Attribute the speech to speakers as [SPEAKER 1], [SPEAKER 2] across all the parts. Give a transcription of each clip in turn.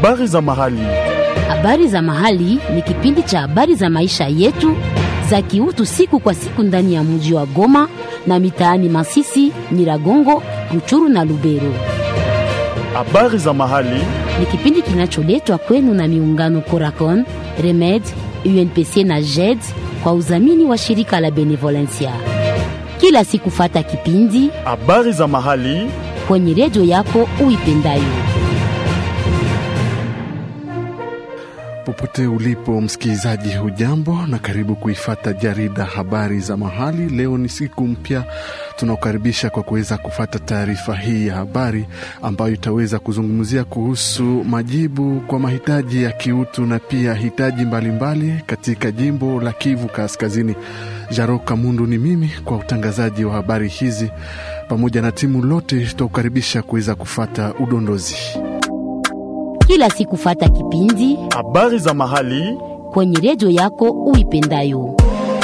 [SPEAKER 1] Habari za mahali.
[SPEAKER 2] Habari za mahali ni kipindi cha habari za maisha yetu za kiutu siku kwa siku ndani ya mji wa Goma na mitaani Masisi, Nyiragongo, Ruchuru na Lubero.
[SPEAKER 1] Habari za mahali.
[SPEAKER 2] Ni kipindi kinacholetwa kwenu na miungano Coracon, Remed, UNPC na JED kwa udhamini wa shirika la Benevolencia. Kila siku fata kipindi
[SPEAKER 1] Habari za mahali.
[SPEAKER 2] kwenye redio yako uipendayo.
[SPEAKER 3] Popote ulipo msikilizaji, hujambo na karibu kuifata jarida habari za mahali. Leo ni siku mpya, tunakukaribisha kwa kuweza kufata taarifa hii ya habari ambayo itaweza kuzungumzia kuhusu majibu kwa mahitaji ya kiutu na pia hitaji mbalimbali mbali katika jimbo la Kivu Kaskazini. Jaro Kamundu ni mimi kwa utangazaji wa habari hizi, pamoja na timu lote tutakukaribisha kuweza kufata udondozi
[SPEAKER 2] Kila siku fata kipindi
[SPEAKER 1] Habari za mahali.
[SPEAKER 2] kwenye redio yako uipendayo.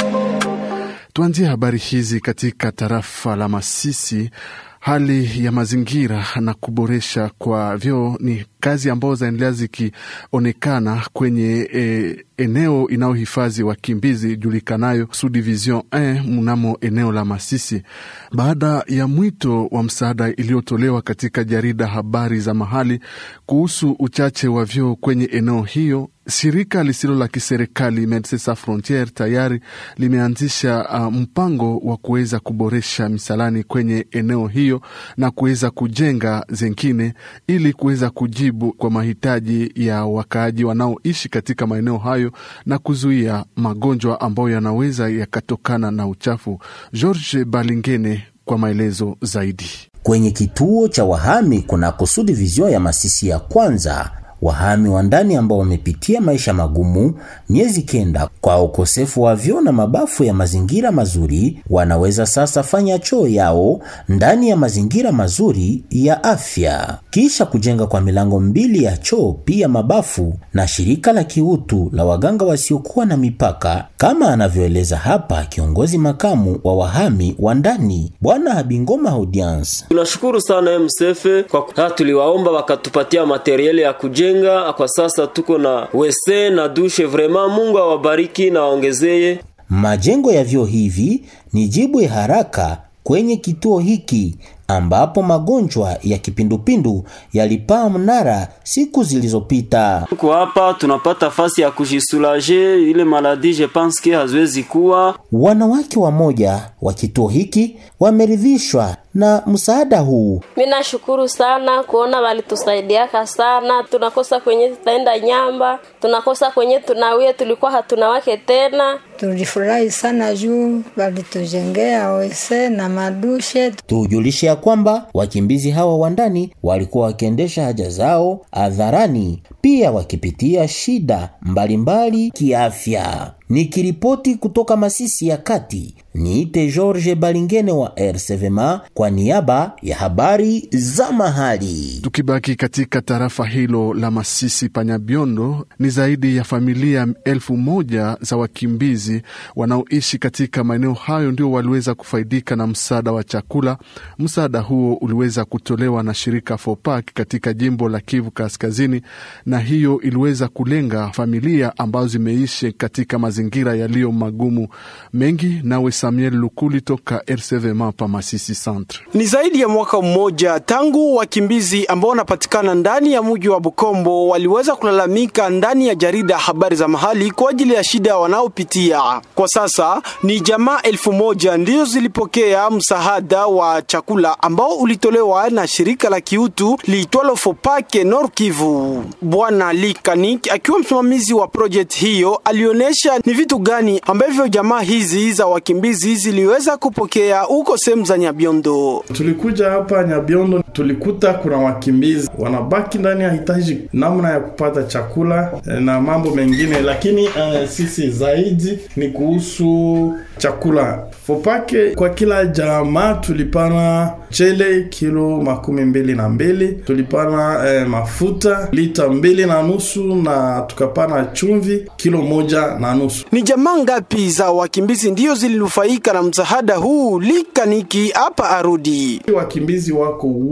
[SPEAKER 3] Tuanzie habari hizi katika tarafa la Masisi. Hali ya mazingira na kuboresha kwa vyoo ni kazi ambazo zinaendelea zikionekana kwenye e, eneo inayohifadhi wakimbizi julikanayo Subdivision 1 mnamo eneo la Masisi, baada ya mwito wa msaada iliyotolewa katika jarida habari za mahali kuhusu uchache wa vyoo kwenye eneo hiyo. Shirika lisilo la kiserikali Medecins Sans Frontieres tayari limeanzisha uh, mpango wa kuweza kuboresha misalani kwenye eneo hiyo na kuweza kujenga zengine ili kuweza kujibu kwa mahitaji ya wakaaji wanaoishi katika maeneo hayo na kuzuia magonjwa ambayo yanaweza yakatokana na uchafu. George Balingene kwa maelezo zaidi.
[SPEAKER 4] Kwenye kituo cha wahami kuna kusudi vizio ya Masisi ya kwanza wahami wa ndani ambao wamepitia maisha magumu miezi kenda kwa ukosefu wa vyoo na mabafu ya mazingira mazuri, wanaweza sasa fanya choo yao ndani ya mazingira mazuri ya afya, kisha kujenga kwa milango mbili ya choo pia mabafu na shirika la kiutu la waganga wasiokuwa na mipaka, kama anavyoeleza hapa kiongozi makamu wa wahami wa ndani Bwana Habingoma Audience.
[SPEAKER 5] Tunashukuru sana MSF kwa ha, tuliwaomba wakatupatia materieli ya kujenga. Kwa sasa tuko na wese na dushe, vraiment Mungu awabariki na waongezee.
[SPEAKER 4] Majengo ya vyoo hivi ni jibu ya haraka kwenye kituo hiki ambapo magonjwa ya kipindupindu yalipaa mnara siku zilizopita.
[SPEAKER 5] Tuko hapa tunapata fasi ya kujisulaje, ile maladi je pense que haziwezi kuwa.
[SPEAKER 4] Wanawake wamoja wa kituo hiki wameridhishwa na msaada huu.
[SPEAKER 6] Mimi nashukuru sana kuona walitusaidiaka sana. Tunakosa kwenye tutaenda nyamba, tunakosa kwenye tunawie, tulikuwa hatuna wake tena.
[SPEAKER 7] Tulifurahi sana juu walitujengea wese na madushe.
[SPEAKER 4] Tujulishe ya kwamba wakimbizi hawa wa ndani walikuwa wakiendesha haja zao hadharani, pia wakipitia shida mbalimbali kiafya. Nikiripoti kutoka Masisi ya Kati, niite George Balingene wa RCVMA kwa niaba ya habari za mahali.
[SPEAKER 3] Tukibaki katika tarafa hilo la Masisi Panyabiondo, ni zaidi ya familia elfu moja za wakimbizi wanaoishi katika maeneo hayo ndio waliweza kufaidika na msaada wa chakula. Msaada huo uliweza kutolewa na shirika FOPAK katika jimbo la Kivu Kaskazini, na hiyo iliweza kulenga familia ambazo zimeishi katika mazingira yaliyo magumu mengi. Nawe Samuel Lukuli toka RCVMA pa Masisi Centre.
[SPEAKER 8] Ni zaidi ya mwaka mmoja tangu wakimbizi ambao wanapatikana ndani ya mji wa Bukombo waliweza kulalamika ndani ya jarida habari za mahali kwa ajili ya shida wanaopitia. Kwa sasa ni jamaa elfu moja ndizo zilipokea msaada wa chakula ambao ulitolewa na shirika la kiutu liitwalo Fopake Nord Kivu. Bwana Likanik akiwa msimamizi wa project hiyo alionyesha ni vitu gani ambavyo jamaa hizi za wakimbizi ziliweza kupokea huko sehemu za Nyabiondo.
[SPEAKER 9] Tulikuja hapa Nyabiondo, tulikuta kuna wakimbizi wanabaki ndani ya hitaji namna ya kupata chakula na mambo mengine, lakini uh, sisi zaidi ni kuhusu chakula. Fopake kwa kila jamaa tulipana chele kilo makumi mbili na mbili tulipana eh, mafuta lita mbili na nusu na tukapana chumvi kilo moja na nusu.
[SPEAKER 8] Ni jamaa ngapi za wakimbizi ndiyo zilinufaika na msaada huu? Likaniki hapa arudi.
[SPEAKER 9] Wakimbizi wako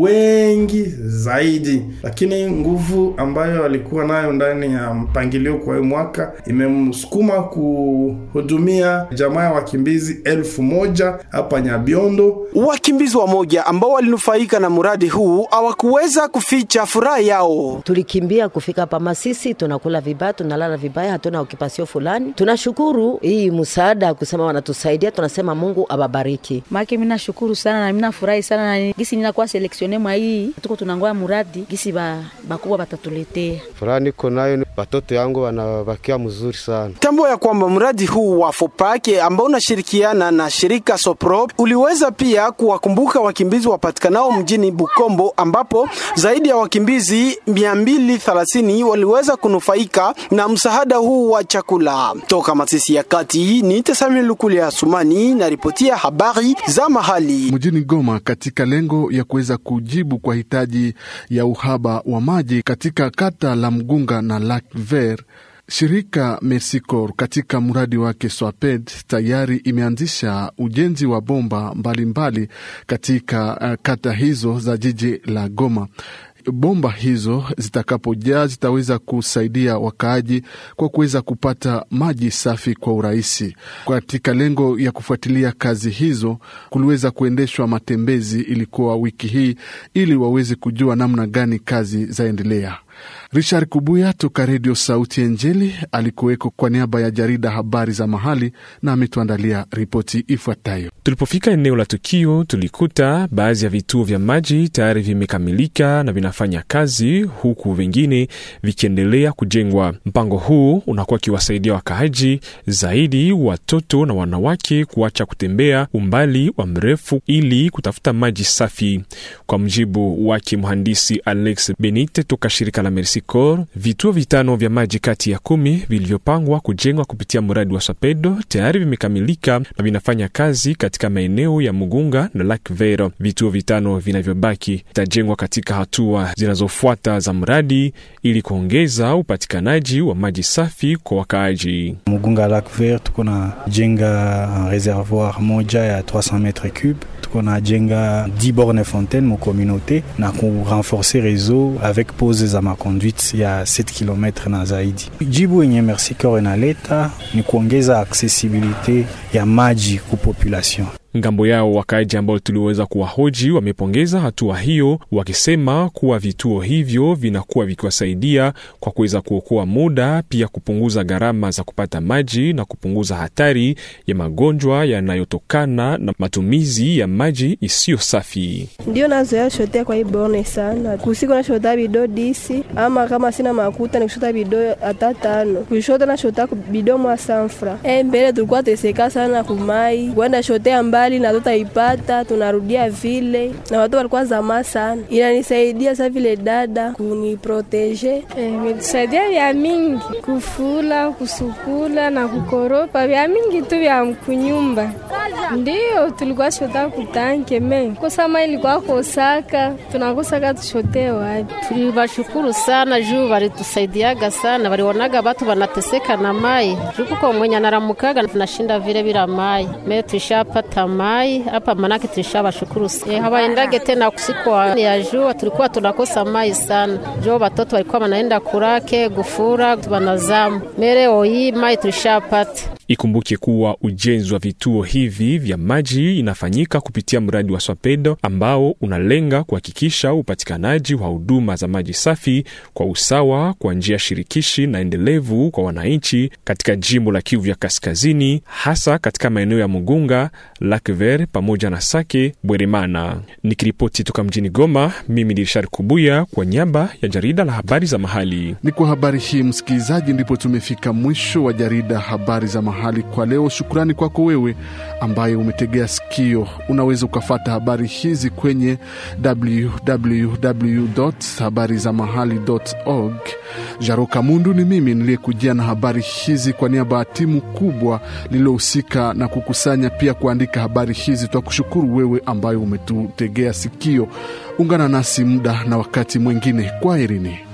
[SPEAKER 9] wengi zaidi, lakini nguvu ambayo alikuwa nayo ndani ya mpangilio kwa hiyo mwaka imemsukuma kuhudumia jamaa ya wakimbizi elfu moja hapa Nyabiondo.
[SPEAKER 8] Wakimbizi wa moja ambao walinufaika na mradi huu hawakuweza kuficha furaha yao.
[SPEAKER 10] Tulikimbia kufika hapa Masisi, tunakula vibaya, tunalala vibaya, hatuna okipasio fulani. Tunashukuru hii msaada kusema wanatusaidia, tunasema Mungu awabariki.
[SPEAKER 11] Make mina shukuru sana na mina furahi sana na gisi ninakuwa seleksione mwa hii tuko tunangoya muradi gisi ba bakubwa batatuletea.
[SPEAKER 12] Furaha niko nayo, watoto yangu wanabakia mzuri sana.
[SPEAKER 8] Tambo ya kwamba mradi huu wa Fopake ambao unashirikiana na shirika Sopro uliweza pia kuwakumbuka wakimbizi wapatikanao mjini Bukombo, ambapo zaidi ya wakimbizi 230 waliweza kunufaika na msaada huu wa chakula. Toka Masisi ya Kati ni Tesami Lukuli ya Sumani na ripotia habari za mahali
[SPEAKER 3] mjini Goma, katika lengo ya kuweza kujibu kwa hitaji ya uhaba wa maji katika kata la Mgunga na Lac Vert. Shirika Mersicor katika mradi wake Swaped tayari imeanzisha ujenzi wa bomba mbalimbali mbali katika uh, kata hizo za jiji la Goma. Bomba hizo zitakapojaa zitaweza kusaidia wakaaji kwa kuweza kupata maji safi kwa urahisi. Katika lengo ya kufuatilia kazi hizo, kuliweza kuendeshwa matembezi ilikuwa wiki hii, ili waweze kujua namna gani kazi zaendelea. Richard Kubuya toka Redio Sauti ya Njeli alikuweko kwa niaba ya jarida habari za mahali na ametuandalia ripoti ifuatayo.
[SPEAKER 13] Tulipofika eneo la tukio, tulikuta baadhi ya vituo vya maji tayari vimekamilika na vinafanya kazi, huku vingine vikiendelea kujengwa. Mpango huu unakuwa ukiwasaidia wakaaji zaidi, watoto na wanawake, kuacha kutembea umbali wa mrefu ili kutafuta maji safi. Kwa mjibu wake mhandisi Alex Benite toka shirika la Mersicor, vituo vitano vya maji kati ya kumi vilivyopangwa kujengwa kupitia mradi wa Sapedo tayari vimekamilika na vinafanya kazi katika maeneo ya Mugunga na Lac Vert. Vituo vitano vinavyobaki vitajengwa katika hatua zinazofuata za mradi ili kuongeza upatikanaji wa maji safi kwa wakaaji.
[SPEAKER 14] Mugunga Lac Vert tuko na jenga reservoir moja ya 300 metre cube tuko na jenga 10 borne fontaine mu communauté na ku renforcer réseau avec pose za makonduite ya 7 km na zaidi. Jibu yenye Mersicor inaleta ni kuongeza accessibilité ya maji ku population.
[SPEAKER 13] Ngambo yao wakaaji ambao tuliweza kuwahoji wamepongeza hatua hiyo, wakisema kuwa vituo hivyo vinakuwa vikiwasaidia kwa kuweza kuokoa muda, pia kupunguza gharama za kupata maji na kupunguza hatari ya magonjwa yanayotokana na matumizi ya maji isiyo safi.
[SPEAKER 15] Ndio nazoea shotea kwa hii bone sana, kusiku na shota bido disi ama kama sina makuta nikushota bido hata tano, kushota na shota bido mwa sanfra. E, mbele tulikuwa teseka sana kumai kwenda shotea mbali na tutaipata tunarudia vile, na watu walikuwa zamaa sana. Inanisaidia sa vile dada kuniproteje,
[SPEAKER 16] imetusaidia vya mingi, kufula, kusukula na kukoropa, vya mingi tu vya kunyumba. Ndio tulikuwa shota kutanke me kosama ilikuwa kosaka, tunakosaka tushote wapi.
[SPEAKER 17] Tulibashukuru sana juu walitusaidiaga sana, walionaga watu wanateseka na mai juu kuko mwenye anaramukaga tunashinda vile bila mai me tushapata mai hapa, manake tulishabashukuru e, hawaendage tena kusiku ya jua, tulikuwa tunakosa mai sana jo, watoto walikuwa wanaenda kurake gufura wanazamu mere oyi mai tulishapata.
[SPEAKER 13] Ikumbuke kuwa ujenzi wa vituo hivi vya maji inafanyika kupitia mradi wa Swapedo ambao unalenga kuhakikisha upatikanaji wa huduma za maji safi kwa usawa kwa njia shirikishi na endelevu kwa wananchi katika jimbo la Kivu ya Kaskazini, hasa katika maeneo ya Mugunga, Lac Vert pamoja na Sake Bweremana. Nikiripoti toka mjini Goma, mimi ni Richard Kubuya kwa niaba ya jarida la habari za mahali.
[SPEAKER 3] Ni kwa habari hii msikilizaji, ndipo tumefika mwisho wa jarida habari za mahali kwa leo. Shukrani kwako wewe ambaye umetegea sikio. Unaweza ukafata habari hizi kwenye www habari za mahali org. Jaroka Mundu ni mimi niliyekujia na habari hizi kwa niaba ya timu kubwa lililohusika na kukusanya pia kuandika habari hizi. Twakushukuru wewe ambaye umetutegea sikio. Ungana nasi muda na wakati mwingine. Kwaherini.